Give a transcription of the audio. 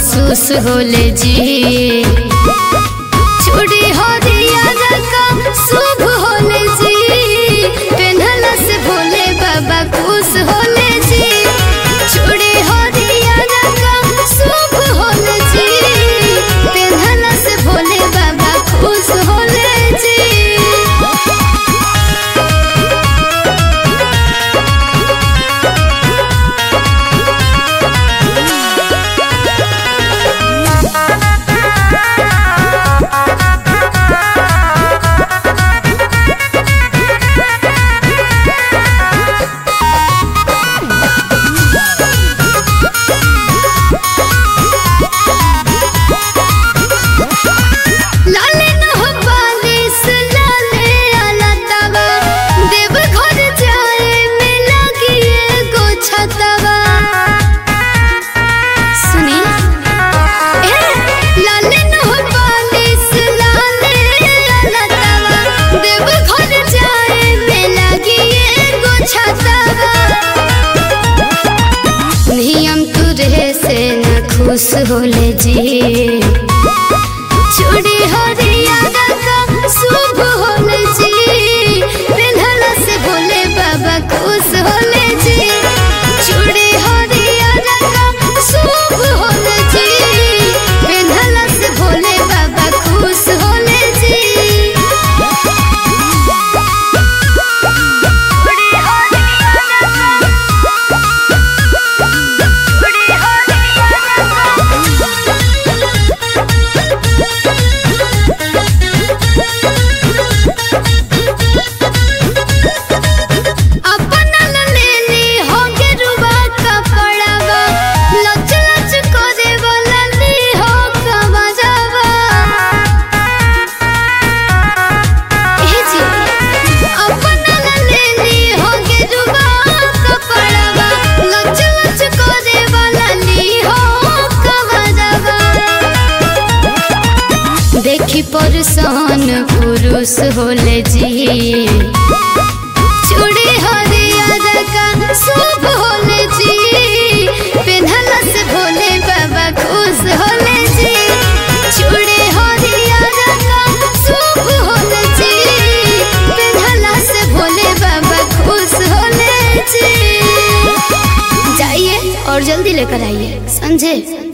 महसूस होले जी चूड़ी हो दिया रकम शुभ होले जी पेन्हला से भोले बाबा खुश होले जी चूड़ी हो दिया रकम शुभ होले जी पेन्हला से भोले बाबा खुश होले जी लाले न हो बालिश लाले आला तवा देव घर जाए में लगी एगो छतवा सुनी ए लाले न हो बालिश लाले आला तवा देव घर जाए में लगी एगो छतवा नियम तुरे से न खुश होले जी चूड़ी हरिया रकम शुभ होले जी पेन्हला से भोले बाबा खुश होले जी चूड़ी हरिया रकम शुभ होले जी पेन्हला से भोले बाबा खुश होले जी चूड़ी हरिया रकम चूड़ी अपना लेली हो गेरुआ कपड़ावा लच लच करे वाला ली हो कमजावा ए जी अपना लेली हो गेरुआ कपड़ावा लच लच करे वाला ली हो कमजावा देखी परसान पुरुष होले जी चूड़ी हरिया रका शुभ होले जी पेन्हला से भोले बाबा खुश होले जी चूड़ी हरिया रका शुभ होले जी पेन्हला से भोले बाबा खुश होले जी जाइए और जल्दी लेकर आइए समझे